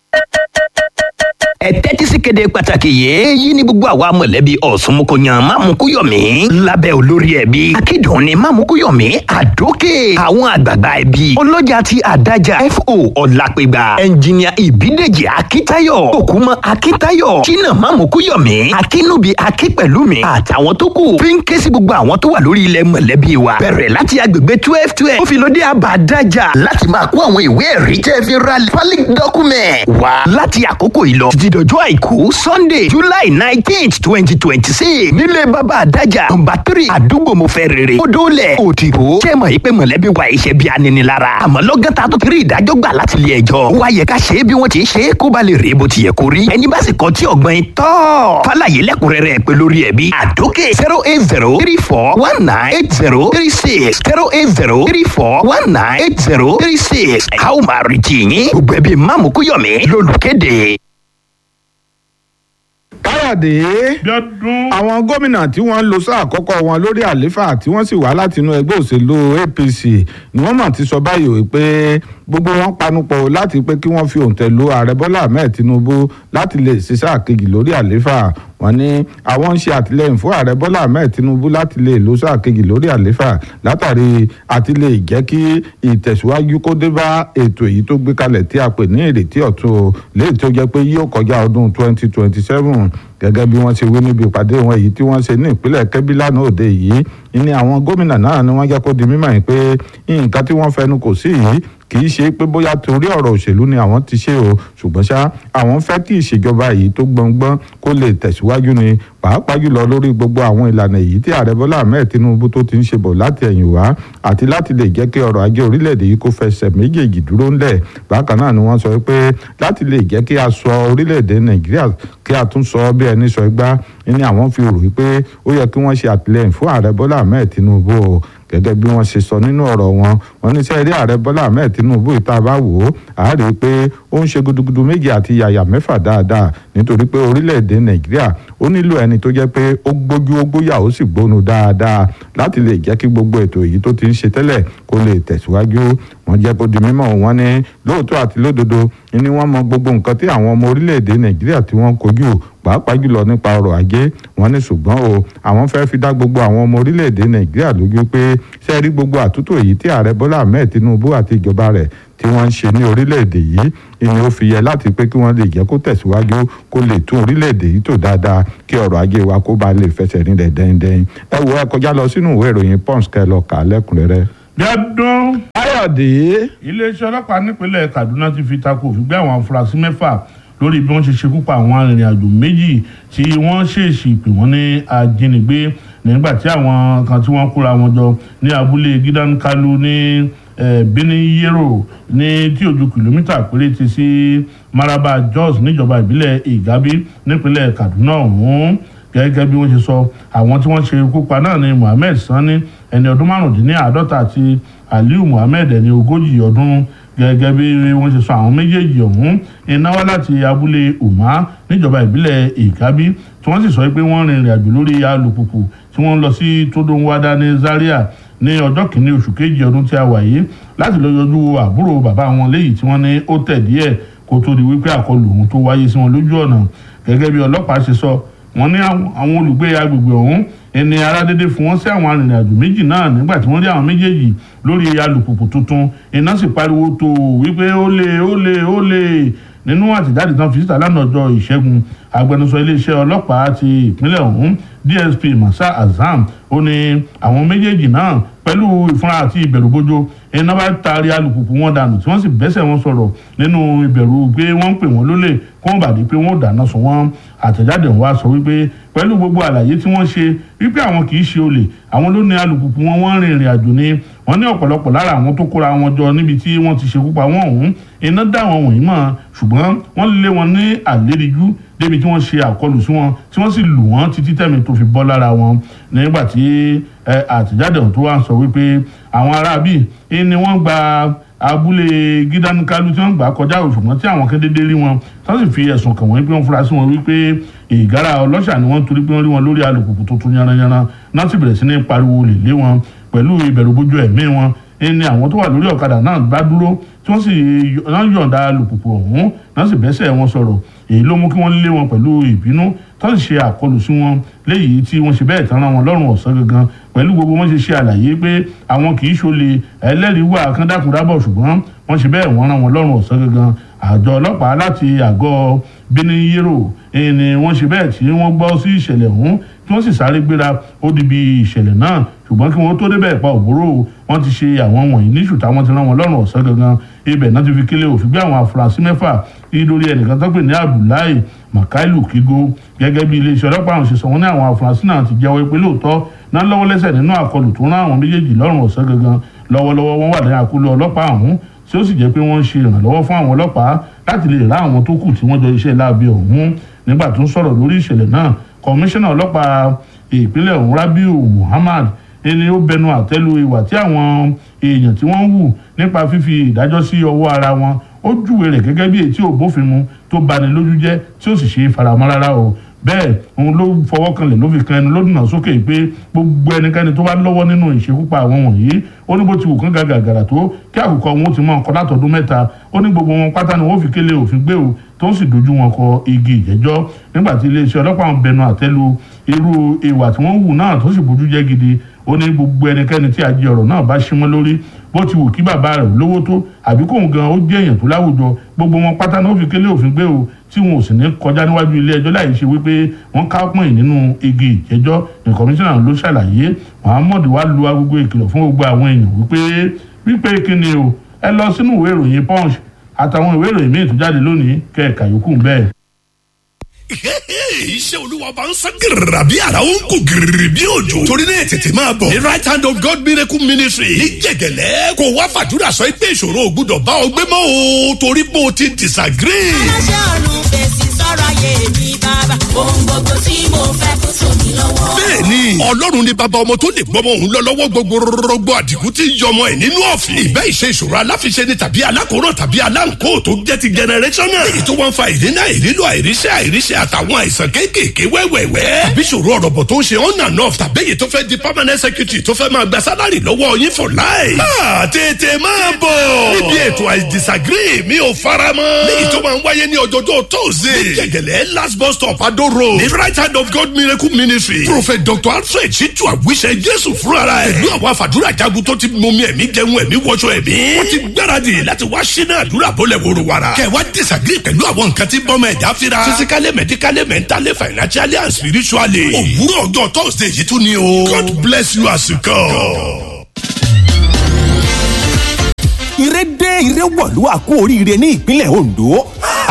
Speaker 12: ẹ tẹ́tí sí kéde pàtàkì yìí èyí ni gbogbo àwa mọ̀lẹ́bí ọ̀sùnmùkọ̀yàn mámukúyọ̀mí lábẹ́ olórí ẹbí akídùn ni mámukúyọ̀mí àdókè àwọn àgbààgbà ẹbí ọlọ́jà ti àdájà fo ọ̀làpẹ̀gbà ẹnjìníà ìbídèjì akíntayọ̀ òkúmọ̀ akíntayọ̀ jìnnà mámukúyọ̀mí akínúbi akípẹ̀lúmi àtàwọn tó kù fi ń ké sí gbogbo àwọn tó wà lórí ilẹ̀ mọ̀lẹ́bí wa bẹ̀rẹ̀ láti agbègbè twelve twelve ó fi lóde àbádájà láti máa kó àwọn ìwé ẹ̀rí tẹ́ fi ra valid document wá láti àkókò yìí lọ títí dọjọ́ àìkú sunday july nineteenth twenty twenty six nílé bàbá àdájà nọmba three àdúgbò mo fẹ́ rere odòlẹ̀ òdìbò jẹ́ mọ̀ yìí pé mọ̀lẹ́bí wa iṣẹ́ bí aninilára àmọ́ lọ́gán ta tó ti rí ìdájọ́ gbà láti ilé ẹjọ́ wá yẹ ká ṣe é bí wọ́n ti ṣe é kó ba lè rí bó ti yẹ kó rí ẹni bá sì kọ́ tí ọ̀gbọ́n yìí tọ́ fàlàyé lẹ́kùnrẹ́rẹ́ pé lórí ẹ̀bí àdókè zero eight zero three four one nine eight zero three six zero eight zero three four one nine eight zero three six a ó máa retí yín gbogbo ẹbí mámukúyọ̀mí lólùkéde
Speaker 2: káyọ̀dé àwọn gómìnà tí wọ́n lo sáà àkọ́kọ́ wọn lórí àlééfà tí wọ́n sì wá látinú ẹgbẹ́ òṣèlú apc ni wọ́n mọ̀ ti sọ báyìí pé gbogbo wọn panupọ̀ láti pé kí wọ́n fi òǹtẹ̀ lu ààrẹ bọ́lá ahmed tinubu láti lè ṣe sáà kejì lórí àlééfà wọ́n ní àwọn ń ṣe àtìlẹyìn fún ààrẹ bọ́lá ahmed tinubu láti lè lo sáà kejì lórí àlééfà látàrí àti lè jẹ́ kí ìtẹ̀síwájú kó dé bá ètò èyí tó gbé kalẹ̀ tí a pè ní ìrètí ọ̀tun léyìí tó jẹ́ pé yóò kọjá ọdún twenty twenty seven gẹ́gẹ́ bí wọ́n ṣe wí níbi ìpàdé wọn èyí tí wọ́n ṣe ní ìpínlẹ̀ kẹ́bí lánàá òde yìí ní àwọn gómìnà náà ni wọ́n jẹ́ kó di mímọ̀ yìí pé nǹkan tí wọ́n fẹnu kò sí yìí kì í ṣe pé bóyá torí ọ̀rọ̀ òṣèlú ni àwọn ti ṣe o ṣùgbọ́n ṣá àwọn fẹ́ kí ìṣèjọba yìí tó gbọ̀ngbọ́n kó lè tẹ̀síwájú ni pàápàá jùlọ lórí gbogbo àwọn ìlànà èyí tí ààrẹ bọ́lá ahmed tinubu tó ti ń ṣe bọ̀ láti ẹ̀yìn wá àti láti lè jẹ́ kí ọrọ̀ ajé orílẹ̀-èdè yìí kó fẹsẹ̀ méjèèjì dúró ńlẹ̀ bákan náà ni wọ́n sọ pé láti lè jẹ́ kí a sọ orílẹ̀-èdè nàìjíríà kí a tún sọ bí ẹni sọ igbá ní àwọn fi rò wípé ó yẹ kí wọ́n ṣe àtìlẹ́yìn fún ààrẹ bọ́lá ahmed tinubu o gẹ́gẹ́ bí wọ́n ṣe sọ nínú ọ̀rọ̀ wọn wọn ní sẹ́ẹ̀rí ààrẹ bọ́lá ahmed tinubu ìta bá wò ó a rí i pé ó ń ṣe gudugudu méjì àti yàyà mẹ́fà dáadáa nítorí pé orílẹ̀-èdè nàìjíríà ó nílò ẹni tó jẹ́ pé ó gbójú ó gbóyà ó sì gbónu dáadáa láti lè jẹ́ kí gbogbo ètò èyí tó ti ń ṣe tẹ́lẹ̀ kó lè tẹ̀síwájú wọ́n jẹ́ kó di mímọ̀ wọ́n ní lóòótọ́ àti lódodo ni wọ́n mọ gbogbo nǹkan tí àwọn ọmọ orílẹ̀-èdè nàìjíríà tí wọ́n kojú pàápàá jùlọ nípa ọrọ̀ ajé wọ́n ní ṣùgbọ́n o àwọn fẹ́ fi dá gbogbo àwọn ọmọ orílẹ̀-èdè nàìjíríà lójú pé ṣe rí gbogbo àtúntò èyí tí ààrẹ bọ́lá ahmed tinubu àti ìjọba rẹ̀ tí wọ́n ń ṣe ní orílẹ̀-èdè yìí ìní ó fi yẹ láti pé kí wọ́n lè jẹ́ kó tẹ̀síwájú kó lè tún orílẹ̀-èdè yìí tò dáadáa kí ọrọ̀ ajé wa kó bá lè fẹsẹ̀ rinlẹ̀ dẹ́ndẹ́n ẹ wo ẹ kọjá lọ sínú ìwé ìròyìn pons kẹ lọ kà á lẹ́kùnrẹ́rẹ́.
Speaker 1: Bíọ́dún.
Speaker 2: Káyọ̀dé.
Speaker 1: iléeṣẹ́ ọlọ́pàá nípínlẹ̀ Kaduna ti fi tako òfin gbé àwọn afurasí mẹ́fà lórí bí wọ́n ṣe ṣekú pa àwọn arìnrìn-àjò méjì tí wọ́n ṣèèṣì pè wọ́n ní ajínigbé nígbà tí àwọn kan tí wọ́n kóra wọn jọ ní abúlé Gidan Kalu ní Benin Yero ní tí ojú kìlómítà péréte sí Maraba Jos níjọba ìbílẹ̀ Igabi nípínlẹ̀ Kaduna ọ̀hún gẹ́gẹ́ bí wọ́n ṣe sọ àwọn tí wọ́n ṣe ikú pa náà ni Muhammed Sani ẹni ọdún márùndínláàádọ́ta àti Aliu Muhammed ẹni ogójì ọdún gẹ́gẹ́ bí wọ́n ṣe sọ àwọn méjèèjì ọ̀hún iná wá láti abúlé Umma níjọba ìbílẹ̀ Ìkábí tí wọ́n sì sọ pé wọ́n rìnrìn àjò lórí alùpùpù tí wọ́n lọ sí Todonwada ní Zaria ní ọjọ́ kìíní oṣù kejì ọdún tí a wà yìí láti lọ yọjú àbúrò bàbá wọn léyìí tí wọ́n ní ó tẹ̀ díẹ̀ kó tó di wípé àkọlù ọ̀hún tó wáyé sí wọn lójú ọ̀nà gẹ́gẹ́ bí ọlọ́pàá ṣe sọ wọ́n ní àwọn olùgbé agbègbè ọ̀hún ẹni aládédé fún wọn sí àwọn arìnrìnàjò méjì náà nígbà tí wọ́n rí àwọn méjèèjì lórí alùpùpù tuntun iná sì pariwo tó wípé ó lè ó lè ó lè nínú àtẹ̀jáde tán fi síta lánàá ọjọ́ ìṣẹ́gun agbẹnusọ iléeṣẹ́ ọlọ́pàá ti ìpínlẹ̀ ọ̀hún DSP Masa Azam ó ní àwọn méjèèjì náà pẹ̀lú ìfúnra àti ìbẹ̀rùbojo iná bá taari alùpùpù wọn dànù tí wọ́n sì bẹ́sẹ̀ wọn sọ̀rọ̀ nínú ìbẹ̀rù pé wọ́n ń pè wọ́n lólè kó wọ́n bàdí pé wọ́n ò dáná sun wọ́n àtẹ̀jáde wa sọ wípé pẹ̀lú gbogbo àlàyé tí wọ́n ṣe wípé àwọn kì í ṣe olè àwọn ló ní alùpùpù wọn wọ́n rìn ìrìn àjò ni wọ́n ní ọ̀pọ̀lọpọ̀ lára àwọn tó kóra wọn jọ níbi tí wọ́n ti ṣekú pa wọ́n ọ̀hún iná dá wọn wọ̀nyí mọ̀ ṣùgbọ́n wọ́n lé wọn ní àléríjú débi tí wọ́n ṣe àkọlù sí wọn tí wọ́n sì lù wọ́n títí tẹ̀mí tó fi bọ́ lára wọn nígbà tí àtẹ̀jáde ọ̀hún tó wá ń sọ wípé àwọn aráabí ni wọ́n gba abúlé gídánikalu tí wọ́n gbà kọjá òṣùwọ̀n tí àwọn kédédé rí wọn tí wọ́n sì fi ẹ̀sùn kàn wọ́n pé wọ́n fura sí wọn wípé ìgárá ọlọ́ṣà ni wọ́n torí pé wọ́n rí wọn lórí alùpùpù tuntun yanranyanran náà sì bẹ̀rẹ̀ sí ní pariwo lè lé wọn pẹ̀lú ìbẹ̀rùbojo ẹ̀mí wọn ẹni àwọn tó wà lórí ọ̀kadà náà bá dúró tí wọ́n sì yọ̀ǹda alùpùpù ọ̀hún náà sì bẹ́sẹ̀ wọn sọ̀rọ̀ èyí ló mú kí wọ́n lé wọn pẹ̀lú ìbínú tó sì ṣe àkọlù sí wọn léyìí tí wọ́n ṣe bẹ́ẹ̀ tán ra wọn lọ́rùn ọ̀sán gangan pẹ̀lú gbogbo wọn ṣe ṣe àlàyé pé àwọn kì í ṣolè ẹlẹ́rìí wà kándákùndábọ̀ ṣùgbọ́n wọ́n ṣe bẹ́ẹ̀ wọ́n ra wọn lọ́rùn ọ̀sán gangan àjọ ọlọ́pàá láti àgọ́ Benin Yero ni wọ́n ṣe bẹ́ẹ̀ tí wọ́n gbọ́ sí ìṣẹ̀lẹ̀ ọ̀hún tí wọ́n sì sáré gbéra ó di bí ìṣẹ̀lẹ̀ náà ṣùgbọ́n kí wọ́n tó débẹ̀ pa òbúrò wọ́n ti ṣe àwọn wọ̀nyí ní ṣùtà wọ́n ti rán wọn lọ́rùn ọ̀sán gangan ibẹ̀ náà ti fi kílẹ̀ òfin gbé àwọn afurasí mẹ́fà ní lórí ẹnìkan tó pè ní Abdullahi Makailu Kigo gẹ́gẹ́ bí iléeṣẹ́ ọlọ́pàá àwọn ṣe sọ wọ́n ní àwọn afurasí náà ti jẹ́wọ́ pé lóòótọ́ náà lọ́wọ́ lẹ́sẹ̀ nínú àkọlù tó rán àwọn méjèèjì lọ́rùn ọ̀sán gangan lọ́wọ́lọ́wọ́ wọ́n wà ní àkóló ọlọ́pàá ọ̀hún tí ó sì jẹ́ pé wọ́n ń ṣe ìrànlọ́wọ́ fún àwọn ọlọ́pàá láti lè rá àwọn tó kù tí wọ́n jọ iṣẹ́ láabi ọ̀hún nígbà tó ń sọ̀rọ̀ lórí ìṣẹ̀lẹ̀ náà kọmíṣánná ọlọ́pàá ìpínlẹ̀ ọ̀hún Rabiu Muhammad ẹni ó bẹnu àtẹ́lu ìwà tí àwọn èèyàn tí wọ́n ń hù nípa fífi ìdájọ́ sí ọwọ́ ara wọn ó júwe rẹ̀ gẹ́gẹ́ bí èyí tí ò bófin mu tó bani lójú jẹ́ tí ó sì ṣe é faramọ́ rárá o bẹ́ẹ̀ òun ló fọwọ́ kanlẹ̀ ló fi kan ẹnu lódùnà sókè pé gbogbo ẹnikẹ́ni tó bá lọ́wọ́ nínú ìṣekúpa àwọn wọ̀nyí ó ní bó ti wù kán gàgàgàrà tó kí àkùkọ wọn ó ti mọ ọkọ látọdún mẹ́ta ó ní gbogbo wọn pátá ni wọ́n fi kélé òfin gbé o tó ń sì dojú wọn kọ igi ìjẹ́jọ́ nígbà tí iléeṣẹ́ ọlọ́pàá ń bẹnu àtẹ́lu irú ìwà tí wọ́n hù náà tó sì bójú jẹ́ gidi ó ní gbogbo ẹnikẹ́ni tí ajé ọ̀rọ̀ náà bá símọ́ lórí bó ti wù kí bàbá rẹ̀ lówó tó àbí kóun gan ó jẹ́ èèyàn tó láwùjọ gbogbo wọn pátá náà ó fi kélé òfin gbé o tí wọn ò sì ní kọjá níwájú ilé ẹjọ́ láì ṣe wípé wọ́n ká pọ̀n nínú igi ìjẹ́jọ́ ní kọmíṣánná ló ṣàlàyé Muhammed wá lu agogo ìkìlọ̀ fún gbogbo àwọn èèyàn wípé wípé kíni o ẹ lọ sínú ìwé ìròyìn Punch àtàwọn ìwé ìròyìn míì tó jáde lónìí kẹ́ẹ̀ka yòókù bẹ́ẹ̀
Speaker 9: iṣẹ́ olúwa bá ń sán gírìrà bí ara ó ń kó gírìrì bí òjò. torí náà tètè máa bọ̀. the right hand of God miracle ministry ní jẹ̀gẹ̀lẹ́ kò wá fàdúrà sọ pé ìṣòro ò gbúdọ̀ bá ọ gbé mọ́ o torí pé o ti disagree.
Speaker 13: aláṣẹ ọ̀run fèsì sọ̀rọ̀ ayé mi bàbá ohun gbogbo tí mo fẹ́ kó tó mi lọ́wọ́.
Speaker 9: bẹ́ẹ̀ni ọlọ́run ni bàbá ọmọ tó lè gbọ́mọ òun lọ lọ́wọ́ gbogbo rọgbọ àdìgún tí ń yọmọ ẹ̀ nínú ọ̀fìn. ìbẹ́ ìṣe ìṣòro aláfiṣe ni tàbí alákòóràn tàbí aláǹkó tó jẹ́ ti generational. èyí tó wọ́n fa ìdínà ìrílò àìríṣẹ́ àìríṣẹ́ àtàwọn àìsàn kéékèèké wẹ́wẹ́wẹ́. tàbí ìṣòro ọ̀rọ̀bọ̀ tó ń ṣe on and off tàbí èyí tó fẹ́ di permanent secretary tó fẹ́ máa gba sálárì lọ́wọ́ yín for life. Ah, tètè máa bọ̀. níbi ètò I disagree mi ò fara mọ́. léyìí tó máa ń wáyé ní ọjọ́jọ́ tóòzè. ní gẹ̀gẹ̀lẹ̀ last bus stop Ado road. ní right hand of God miracle ministry. prophet dr alpha alfred ṣíjú àwíṣẹ jésù fúnra ẹ̀ pẹ̀lú àwọn àfàdúrà jagun tó ti mọmi ẹ̀mí jẹun ẹ̀mí wọṣọ ẹ̀mí wọ́n ti gbáradì láti wá ṣínà àdúrà bọ́lẹ̀ wòrò wàrà kẹwàá disagree pẹ̀lú àwọn nǹkan tí bọ́mọ ẹ̀dá fira physically medically mentally financially and spiritually òwúrọ̀ ọjọ́ thursday yìí tún ni o god bless you as you come.
Speaker 14: ire dé ire wọ̀lú àkú oríire ní ìpínlẹ̀ ondo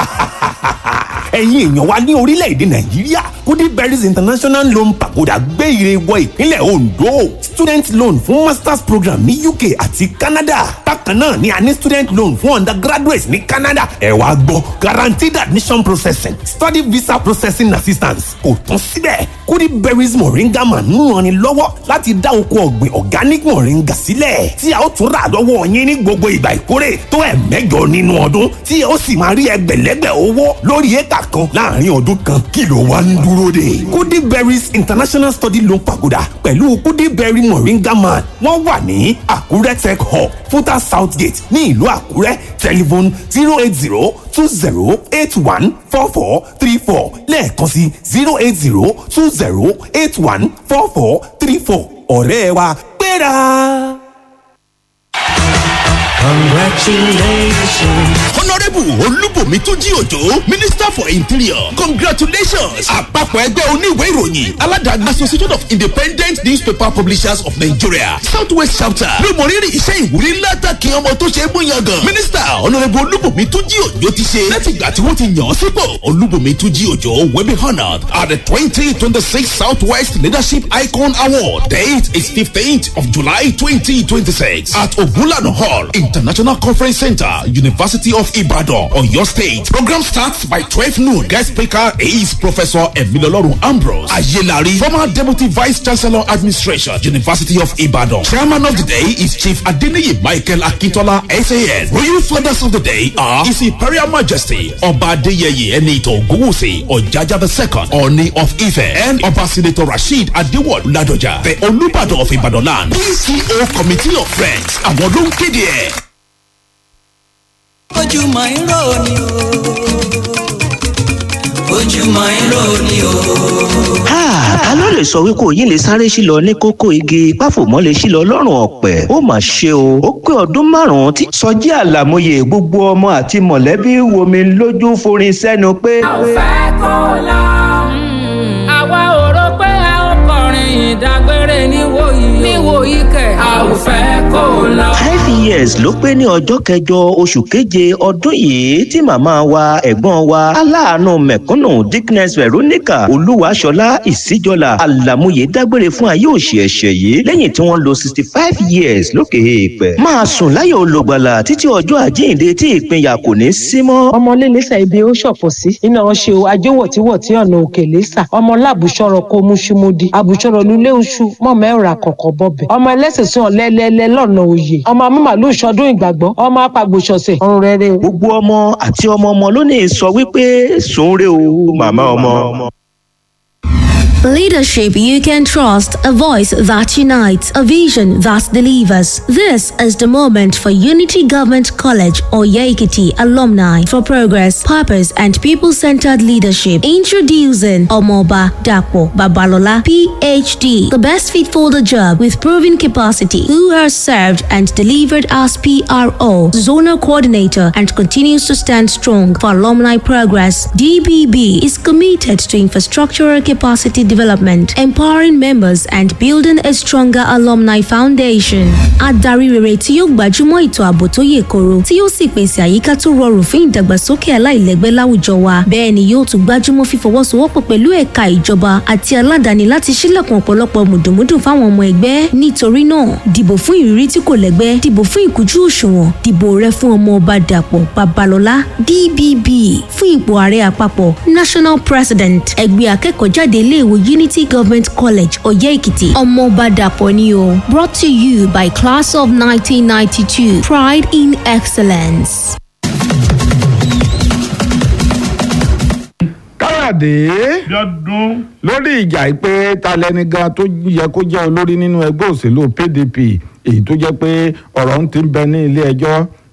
Speaker 14: ẹ̀yin èèyàn wa ní orílẹ̀-èdè nàìjíríà kudi berries international loan pagoda gbé ire wọ ìpínlẹ̀ ondo student loan fún masters program ní uk àti canada bákan náà ni a ní student loan fún undergraduates ní canada ẹ wá gbọ́ guaranteed admission processing study visa processing assistance kò tán síbẹ̀ kudi berries moringa man ń ranni lọ́wọ́ láti dá oko ọ̀gbìn organic moringa sílẹ̀ tí a ó tún rà lọ́wọ́ yín ní gbogbo ìgbà ìkórè tó ẹ̀ mẹ́jọ nínú ọdún tí a ó sì máa rí ẹgbẹ̀lẹ́gbẹ̀ owó lórí éka kan láàrin ọdún kan kí ló wá ń dúró de. kudi berries international study loan pagoda pẹ̀lú kudi berry moringa man wọ́n wà ní àkúrẹ́ tech hub futa south gate ní ìlú àkúrẹ́ telephone zero eight zero two zero eight one four four three four lẹ́ẹ̀kan sí zero eight zero two zero eight one four four three four ọ̀rẹ́ wa gbéra.
Speaker 15: Congratulations. Honourable Olúbùnmi Túnjí Òjò, Minister for Interior, congratulations. Àpapọ̀ ẹgbẹ́ oníwèé ìròyìn aládàáni Association of Independent Newspaper Publishers of Nigeria, Southwest Chapter ló mọ rírì iṣẹ́ ìwúrí látàkì ọmọ tó ṣe é mú yangàn. Minister Honourable Olúbùnmi Túnjí Òjò ti ṣe láti ìgbà tí wọ́n ti yàn án sípò. Olúbùnmi Túnjí Òjò will be honoured at the twenty twenty six Southwest Leadership Icon Award. Date is fifteenth of July twenty twenty six at Ogunlana Hall, International Conference Center, University of Ibadan, Oyo State. Program starts by 12 noon. Guest speaker is Professor Emilolorun Ambrose Ayelari, former Deputy Vice Chancellor Administration, University of Ibadan. Chairman of the day is Chief Adeniyi Michael Akintola, SAS. Royal fathers of the day are His Imperial Majesty Oba Adeyeye Enito Ogunwusi Ojaja II, Oni of Ife, and Oba Senator Rasheed Adewol Ladoja, the Olubadan of Ibadan land. PCO Committee of Friends, àwọn ló ń kéde ẹ̀.
Speaker 6: ojúmọ́ irọ́ ni o ojúmọ́ irọ́ ni o.
Speaker 16: ta ló lè sọ wípé òyìn lè sáré sí lọ ní kókó igi páfòmọ́ lè sí lọ lọ́rùn ọ̀pẹ̀ ó mà ṣe o ó pé ọdún márùn-ún tí. sọjí àlàmọye gbogbo ọmọ àti mọ̀lẹ́bí wo mi lójú forin sẹ́nu pé.
Speaker 17: a ò fẹ́ kó lọ àwa ò rò pé a ó kọrin ìdágbére níwòyí níwòyí kẹ̀ a ò fẹ́ kó lọ.
Speaker 16: five years ló pé ní ọjọ́ kẹjọ oṣù keje ọdún yìí tí màmá wa ẹ̀gbọ́n wa aláàánú mẹ̀kúnnù dickness veronica olúwaṣọlá ìsíjọlá àlàmúyẹ dágbére fún ayé òṣì ẹ̀ṣẹ̀ yìí lẹ́yìn tí wọ́n lo sixty five years lókè èèpẹ̀. máa sùn láyọ̀ olùgbàlà títí ọjọ́ àjíǹde tí ìpínyà kò ní sí mọ́.
Speaker 18: ọmọ lẹ́lẹ́sà ibi ó ṣọ̀fọ̀ sí iná ṣe o ajówọ̀tíwọ̀tí ọ̀nà òkè lẹ́sà ọmọ lábùsọ̀rọ̀ kó múṣúmúdi àbùsọ̀rọ̀ lulẹ̀ oṣù mọ̀ mẹ́ra kọ̀kọ̀ bọ̀bẹ̀ ọmọ ẹlẹ́sìn sún ọ̀lẹ́lẹ́lẹ́ lọ́nà òye ọmọ amúmàlú ìṣọdún ìgbàgbọ́ ọmọ apàgbòṣọ̀sẹ̀ ọ̀run rere o.
Speaker 16: gbogbo ọmọ àti ọmọ ọmọ ló ní sọ wípé sùn re o màmá ọmọ.
Speaker 19: Leadership you can trust, a voice that unites, a vision that delivers. This is the moment for Unity Government College or Yaikiti alumni for progress, purpose, and people centered leadership. Introducing Omoba Dapo Babalola, PhD, the best fit for the job with proven capacity, who has served and delivered as PRO, zonal coordinator, and continues to stand strong for alumni progress. DBB is committed to infrastructural capacity development, empowering members and building a stronger alumni foundation. Adarí rere tí yóò gbajúmọ̀ ètò ààbò tó yè koro tí yóò sì pèsè àyíká tó rọrùn fún ìdàgbàsókè aláìlẹ́gbẹ́ láwùjọ wa. Bẹ́ẹ̀ ni yóò tún gbajúmọ̀ fífọwọ́sowọ́pọ̀ pẹ̀lú ẹ̀ka ìjọba àti aládàáni láti ṣílẹ̀kùn ọ̀pọ̀lọpọ̀ mùdùmùdù fáwọn ọmọ ẹgbẹ́. Nítorí náà, dìbò fún ìrírí tí kò lẹ́gbẹ́, dìbò fún ìkújú òṣùwọ̀n, dìbò rẹ fún ọmọ ọba Dàpọ̀ Babalọ́lá DBB fún ipò ààrẹ àpapọ̀ National President ẹgbẹ́ akẹ́kọ̀ọ́jáde iléèwé Unity Government College Ọ̀yẹ́ Èkìtì ọmọọba Dàpọ̀ ni o brought to you by class of 1992 pride in excellence.
Speaker 2: káyọ̀dé lórí ìjà pé ta lẹni gan tó yẹ kó jẹ́ olórí nínú ẹgbẹ́ òṣèlú pdp èyí tó jẹ́ pé ọ̀rọ̀ ń ti bẹ ní ilé ẹjọ́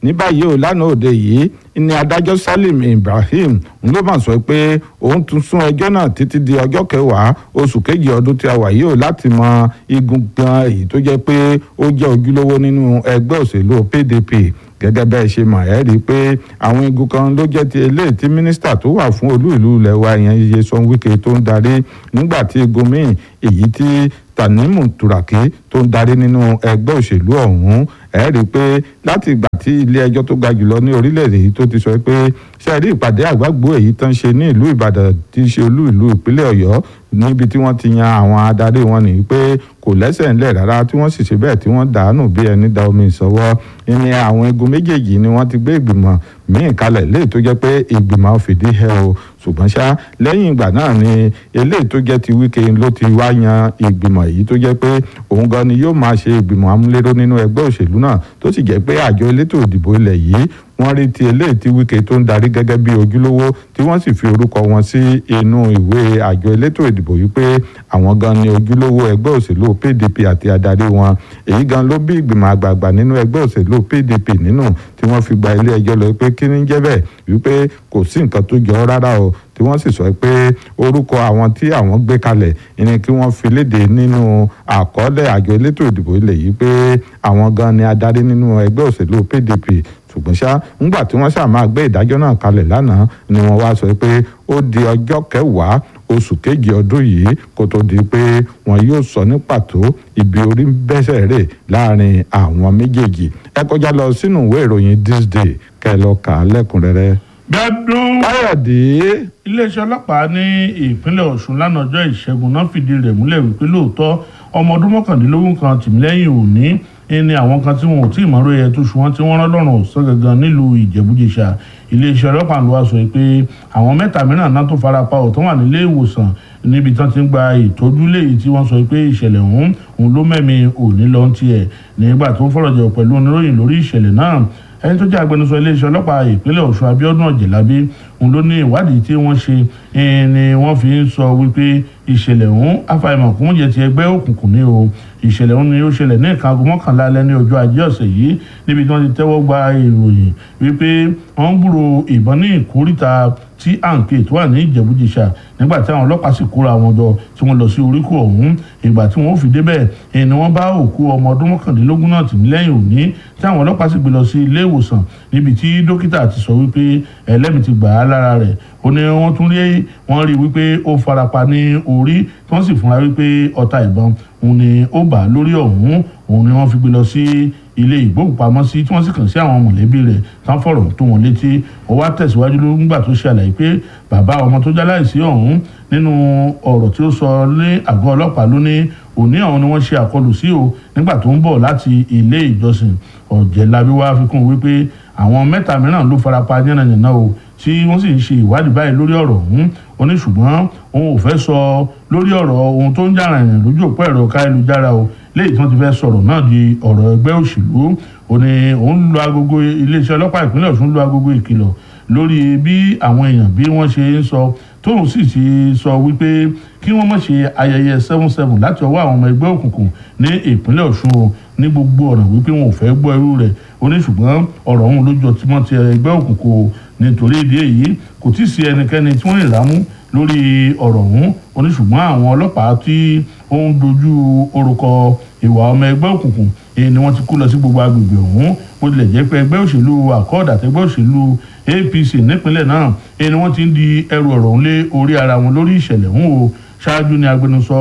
Speaker 2: ní báyìí ò lánàá òde yìí ní adájọ́ salim ibrahim ló mà sọ pé òun tún sún ẹjọ́ náà títí di ọjọ́ kẹwàá oṣù kejì ọdún tí a wà yìí ò láti mọ igun gan èyí tó jẹ́ pé ó jẹ́ ojúlówó nínú ẹgbẹ́ òṣèlú pdp gẹ́gẹ́ bẹ́ẹ̀ ṣe mọ̀ ẹ́ rí i pé àwọn igun kan ló jẹ́ ti eléyìí tí mínísítà tó wà fún olú ìlú ilẹ̀ wa ìyẹn Nyesom Wike tó ń darí nígbà tí igun míì èyí tí Tanimu Turaki tó ń darí nínú ẹgbẹ́ òṣèlú ọ̀hún ẹ̀ rí i pé láti ìgbà tí ilé ẹjọ́ tó ga jùlọ ní orílẹ̀-èdè yìí tó ti sọ pé ṣe rí ìpàdé àgbàgbọ́ èyí tán ṣe ní ìlú Ìbàdàn tí í ṣe olú ìlú ìpínlẹ̀ Ọ̀yọ́ níbi tí wọ́n ti yan àwọn adarí wọn nìyí pé kò lẹ́sẹ̀ ńlẹ̀ rárá tí wọ́n sì ṣe bẹ́ẹ̀ tí wọ́n dànù bí ẹni da omi ìsọwọ́ ní àwọn igun méjèèjì ni wọ́n ti gbé ìgbìmọ̀ míì kalẹ̀ léyìí tó jẹ́ pé ìgbìmọ̀ fìdí hẹ o ṣùgbọ́n ṣá lẹ́yìn ìgbà náà ni eléyìí tó jẹ́ ti Wike ló ti wá yan ìgbìmọ̀ èyí tó jẹ́ pé òun gan ni yóò máa ṣe ìgbìmọ̀ amúléró nínú ẹgbẹ́ òṣèlú náà tó sì jẹ́ pé àjọ elétò ìdìbò ilẹ̀ yìí wọ́n rí ti eléyìí tí Wike tó ń darí gẹ́gẹ́ bí ojúlówó tí wọ́n sì fi orúkọ wọn sí inú ìwé àjọ elétò ìdìbò yìí pé àwọn gan ni ojúlówó ẹgbẹ́ òṣèlú PDP àti adarí wọn èyí gan ló bí ìgbìmọ̀ àgbààgbà nínú ẹgbẹ́ òṣèlú PDP nínú tí wọ́n fi gba ilé ẹjọ́ lọ pé kí ni jẹ́ bẹ́ẹ̀ wípé kò sí nǹkan tó jọ rárá o tí wọ́n sì sọ pé orúkọ àwọn tí àwọn gbé kalẹ̀ ni kí wọ́n fi léde nínú àkọọ́lẹ̀ àjọ elétò ìdìbò ilẹ̀ yìí pé àwọn gan ni adarí nínú ẹgbẹ́ òṣèlú PDP ṣùgbọ́n ṣá ńgbà tí wọ́n ṣáà máa gbé ìdájọ́ náà kalẹ̀ lánàá ni wọ́n wá sọ pé ó di ọjọ́ kẹwàá oṣù kejì ọdún yìí kó tó di pé wọn yóò sọ ní pàtó ibi orí bẹ́sẹ̀ rè láàrin àwọn méjèèjì ẹ kọjá lọ sínú ìwé ìròyìn this day kẹ́ ẹ lọ kà á lẹ́kùnrẹ́rẹ́.
Speaker 1: gbẹ́dún
Speaker 2: káyọ̀dé.
Speaker 1: iléeṣẹ́ ọlọ́pàá ní ìpínlẹ̀ ọ̀ṣun lánàá ọjọ́ ìṣẹ́gun náà fìdí rẹ̀ múlẹ̀ wípé lóòótọ́ ọmọ ọdún mọ́kàndínlógún kan tìmílẹ́yìn òní ní àwọn kan tí wọn ò tí ì mọ̀rọ̀ yẹ tó ṣùgbọ́n tí wọ́n rán lọ́rùn ọ̀sán gangan nílùú ìjẹ̀bújẹsà iléeṣẹ́ ọlọ́pàá ló wá sọ pé àwọn mẹ́ta mìíràn náà tó fara pa ọ̀tọ́ wà nílé ìwòsàn níbi tí wọ́n ti ń gba ìtọ́jú léyìí tí wọ́n sọ pé ìṣẹ̀lẹ̀ ọ̀hún òun ló mẹ́mi òní lọ́n tiẹ̀ nígbà tó ń fọ̀rọ̀jọ̀ pẹ̀lú oníròyìn lórí ìṣẹ̀lẹ̀ náà ẹni tó jẹ́ agbẹnusọ iléeṣẹ́ ọlọ́pàá ìpínlẹ̀ ọ̀ṣun abíọ́dún ọ̀jẹ̀lábí òun ló ní ìwádìí tí wọ́n ṣe ni wọ́n fi ń sọ wípé ìṣẹ̀lẹ̀ ọ̀hún àfàìmọ̀ kún jẹ́ ti ẹgbẹ́ òkùnkùn ní o ìṣẹ̀lẹ̀ ọ̀hún ni ó ṣẹlẹ̀ ní ìka aago mọ́kànlá alẹ́ ní ọjọ́ ajé ọ̀sẹ̀ yìí níbi tí wọ́n ti tẹ́wọ́ gba ìròyìn wípé wọ́n ń gbúrò ìbọn ní ìkórìtà tí àǹkè tó wà ní ìjẹ̀bújẹsà nígbà tí àwọn ọlọ́pàá sì kóra wọn jọ tí wọ́n lọ sí oríkò ọ̀hún ìgbà tí wọ́n fi débẹ̀ ni wọ́n bá òkú ọmọ ọdún mọ́kàndínlógún náà tì lẹ́yìn òní tí àwọn ọlọ́pàá sì gbé lọ sí ilé ìwòsàn níbi tí dókítà ti sọ wípé ẹlẹ́mìí ti gbà á lára rẹ̀ ó ní wọ́n tún rí wọ́n rí wípé ó farapa ní orí tí wọ́n sì fúnra wípé ọta ìbọn òun ni ó bà á lórí ọ̀hún òun ni wọ́n fi gbé lọ sí ilé ìgbóhùnpamọ́sí tí wọ́n sì kàn sí àwọn mọ̀lẹ́bí rẹ̀ tán fọ̀rọ̀ tó wọn létí ó wá tẹ̀síwájú nígbà tó ṣe àlàyé pé bàbá ọmọ tó jáláìsí ọ̀hún nínú ọ̀rọ̀ tí ó sọ ní àgọ́ ọlọ́pàá ló ní òní ọ̀hún ni wọ́n ṣe àkọlù sí o nígbà tó ń bọ̀ láti ilé ìjọsìn ọ̀jẹ̀lábí wá fi kún wípé àwọn mẹ́ta mìíràn ló farapa yánnayànna o tí wọ́n sì ń ṣe ìwádìí báyìí lórí ọ̀rọ̀ ọ̀hún ó ní ṣùgbọ́n òun ò fẹ́ sọ lórí ọ̀rọ̀ ohun tó ń jà rìnrìn lójú òpó ẹ̀rọ káyélujára o léyìí tí wọ́n ti fẹ́ sọ̀rọ̀ náà di ọ̀rọ̀ ẹgbẹ́ òṣèlú ó ní òun lo agogo iléeṣẹ́ ọlọ́pàá ìpínlẹ̀ Ọ̀ṣun lo agogo ìkìlọ̀ lórí bí àwọn èèyàn bí wọ́n ṣe ń sọ tóun sì ti sọ wípé kí wọ́n má ṣe ayẹyẹ seven seven láti ọwọ́ àwọn ọmọ ẹgbẹ́ òkùnkùn ní ìpínlẹ̀ Ọ̀ṣun o ní gbogbo ọ̀nà wípé wọn ò fẹ́ gbọ́ irú rẹ̀ ó ní ṣùgbọ́n ọ̀rọ̀ ọ̀hún ló jọ tí wọ́n ti ẹgbẹ́ òkùnkùn o nítorí ìdí èyí kò tí ì sí ẹnikẹ́ni tí wọ́n lè rámú lórí ọ̀rọ̀ ọ̀hún ó ní ṣùgbọ́n àwọn ọlọ́pàá tí ó ń dojú orúkọ ìwà ọmọ ẹgbẹ́ òkùnkùn èyí ni wọ́n ti kó lọ sí gbogbo agbègbè ọ̀hún bó tilẹ̀ jẹ́ pé ẹgbẹ́ òṣèlú accord àtẹgbẹ́ òṣèlú APC nípínlẹ̀ náà èyí ni wọ́n ti ń di ẹrù ọ̀rọ̀ ọ̀hún lé orí ara wọn lórí ìṣẹ̀lẹ̀ ọ̀hún o ṣáájú ni agbẹnusọ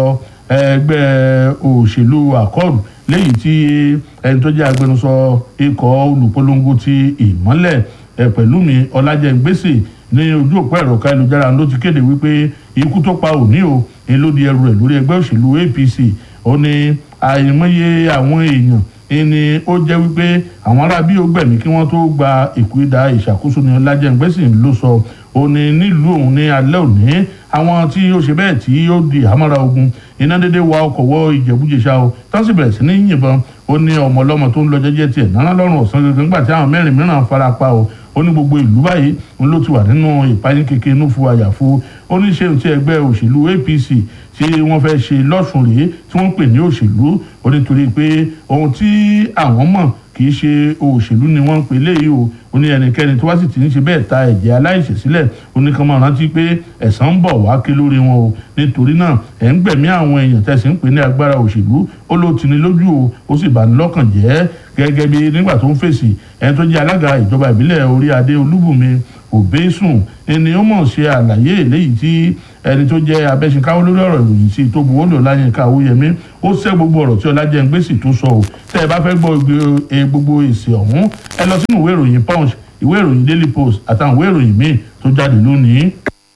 Speaker 1: ẹgbẹ́ òṣèlú accord léyìí tí ẹni tó jẹ́ agbẹnusọ ikọ̀ olùpolongo ti ìmọ́lẹ̀ Pẹ̀lúmi Ọlájẹ́ngbèsè ní ojú òpó ẹ̀rọ káyélujára ló ti kéde wípé ikú tó pa òní o ni ló di ẹrù rẹ̀ lórí ẹgbẹ́ òṣèlú APC ó ní àìmọye àwọn èèyàn ni ó jẹ́ wípé àwọn ará bí ó gbẹ̀mí kí wọ́n tó gba ìkúídà ìṣàkóso ní Ọlájẹ́ngbèsè ló sọ ó ní nílùú òun ní alẹ́ òní àwọn tí ó ṣe bẹ́ẹ̀ tí ó di àmọ́ra ogun iná dédé wa ọkọ̀ wọ ìjẹ̀bújẹsà o tán sì bẹ̀rẹ̀ sí ní yìnbọn ó ní ọmọ ọlọ́mọ tó ń lọ jẹ́jẹ́ tiẹ̀ náná lọ́rùn ọ̀sán gangan nígbà tí àwọn mẹ́rin mìíràn fara pa o ó ní gbogbo ìlú báyìí òun ló ti wà nínú ìpayín kékeré inú fún àyàfo ó ní ṣé ti ẹgbẹ́ òṣèlú APC tí wọ́n fẹ́ ṣe lọ́sùn rèé tí wọ́n ń pè ní òṣèlú ó nítorí pé ohun tí àwọn mọ̀ kì í ṣe òṣèlú ni wọ́n ń pè léyìí o ó ní ẹnikẹ́ni tó wá sì ti ń ṣe bẹ́ẹ̀ ta ẹ̀jẹ̀ aláìṣẹ̀ sílẹ̀ ó ní kàn máa rántí pé ẹ̀san ń bọ̀ wá ké lórí wọn o nítorí náà ẹ̀ ń gbẹ̀mí àwọn èèyàn tẹ̀sí ń pè ní agbára òṣèlú ó ló ti ní lójú o ó sì bá ní lọ́kàn jẹ́ gẹ́gẹ́ bí nígbà tó ń fèsì ẹni tó jẹ́ alága ìjọba ìbílẹ̀ orí adé olúbùnmi òbẹ́sùn ẹni ó mọ̀ ṣe àlàyé eléyìí tí ẹni tó jẹ́ abẹ́sìnkáwó lórí ọ̀rọ̀ ìròyìn sí tó buwọ́ lò láyínká owóyẹmí ó ṣẹ́ gbogbo ọ̀rọ̀ tí ọlájẹ́ngbèsì tó sọ ò tẹ́ ẹ bá fẹ́ gbọ́ gbogbo èsì ọ̀hún ẹ lọ sínú ìwé ìròyìn punch ìwé ìròyìn daily post àtàwọn ìwé ìròyìn míì tó jáde lónìí.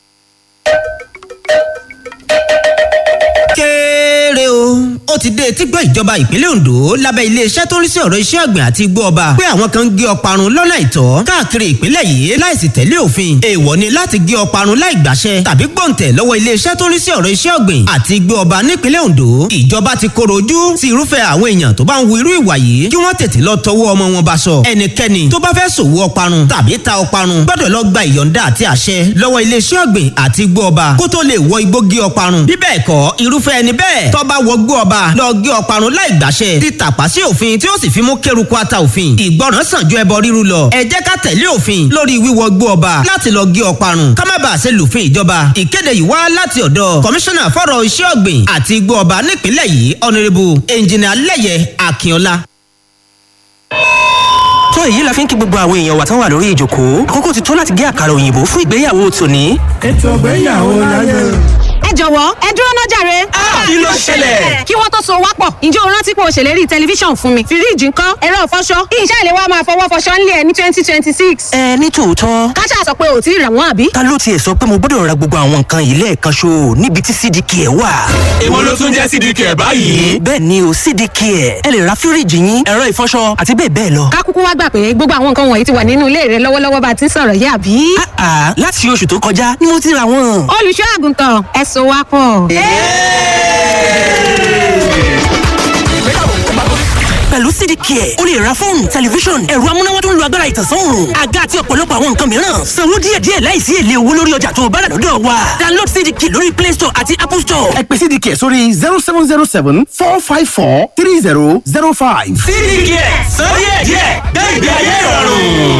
Speaker 5: kéré o ó ti dé etí gbọ́ ìjọba ìpínlẹ̀ Ondo lábẹ́ iléeṣẹ́ tó ń rí sí ọ̀rọ̀ iṣẹ́ ọ̀gbìn àti igbó ọba pé àwọn kan ń gé ọparun lọ́nà ìtọ́ káàkiri ìpínlẹ̀ yìí láìsí tẹ̀lé òfin èèwọ̀ ni láti gé ọparun láì gbàṣẹ tàbí gbọ̀ǹtẹ̀ lọ́wọ́ iléeṣẹ́ tó ń rí sí ọ̀rọ̀ iṣẹ́ ọ̀gbìn àti igbó ọba nípínlẹ̀ Ondo ìjọba ti koro ojú sí irúfẹ́ àwọn èèyàn tó bá ń wu irú ìwà yìí kí wọ́n tètè lọ tọwọ́ ọmọ wọn bá sọ ẹnikẹ́ni tó bá fẹ́ ṣòwò ọparun tàbí ta ọparun gbọ́dọ̀ lọ gba ìyọ̀ǹda àti àṣẹ lọ́wọ́ iléeṣẹ́ ọ̀gbìn àti igbó ọba kó tó lè wọ igbó gé ọparun bí bẹ́ẹ̀ kọ́ irúfẹ́ ẹni bẹ́ẹ̀ tó bá wọ igbó ọba lọ gé ọparun láì gbàṣẹ ti tàpá sí òfin tí ó sì fi mú kéruku ata òfin ìgbọràn sàn ju ẹbọ ríru lọ ẹ jẹ́ ká tẹ̀lé òfin lórí wíwọ igbó ọba láti lọ gé ọparun ká má bàa ṣe lùfin ìjọba ìkéde yìí wá láti ọ̀dọ̀ kọmíṣánná fọ́rọ̀ iṣẹ́ ọ̀gbìn àti igbó ọba nípìnlẹ̀ yìí ọ̀nẹ́rẹ́bù ẹnjìnà lẹ́yẹ akínọlá
Speaker 20: tó èyí la fi ń kí gbogbo àwọn èèyàn wa tán wà lórí ìjókòó àkókò ti tó láti gé àkàrà òyìnbó fún ìgbéyàwó tòní.
Speaker 11: ètò ìgbéyàwó láyé.
Speaker 21: ẹ jọ̀wọ́ ẹ dúró ná jàre.
Speaker 20: kí ló ṣẹlẹ̀?
Speaker 21: kí wọ́n tó so wá pọ̀ ǹjẹ́ o rántí pé o ṣèlérí tẹlifíṣàn fún mi fíríìjì ńkọ́ ẹ̀rọ ìfọṣọ kí iṣẹ́ ìléwọ́ máa fọwọ́ fọṣọ ńlẹ̀ ní twenty twenty six.
Speaker 20: ẹ ní tòótọ́.
Speaker 21: káṣá sọ pé ò tí ì rà wọ́n àbí.
Speaker 20: ta ló tiẹ̀ sọ pé mo gbọ́dọ̀ ra gbogbo àwọn nǹkan yìí lẹ́ẹ̀kan ṣo níbi tí cdk ẹ̀ wà.
Speaker 14: èwo ló tún jẹ́ cdk ẹ̀ báyìí.
Speaker 20: bẹ́ẹ̀ ni o cdk ẹ̀ ẹ lè ra fíríìjì yín ẹ̀rọ ìfọṣọ àti bẹ́ẹ̀ bẹ́ẹ̀ lọ.
Speaker 21: ká kúkú wá gbà pé gbogbo àwọn nǹkan wọ̀nyí ti wà nínú ilé rẹ lọ́wọ́lọ́wọ́ bá a ti ń sọ̀rọ̀ yìí àbí.
Speaker 20: àà láti oṣù tó kọjá ni mo ti ra wọn.
Speaker 21: olùṣọ́ àgùntàn ẹ so wá pọ̀.
Speaker 20: pẹ̀lú cdk ẹ̀ o lè ra fóònù tẹlifíṣọ̀n ẹ̀rọ amúnáwá tó ń lo agbára ìtànsán òòrùn àga àti ọ̀pọ̀lọpọ̀ àwọn nǹkan mìíràn sanwó díẹ̀díẹ̀ láìsí èlé owó lórí ọjà tó o bá rà lọ́dọ̀ wa download cdk lórí play store àti apple store.
Speaker 22: ẹ pè cdk sórí zero seven zero seven four five four three zero zero five.
Speaker 14: cdk sọ díẹ̀díẹ̀ gbé ìgbé ayé ìrọ̀rùn.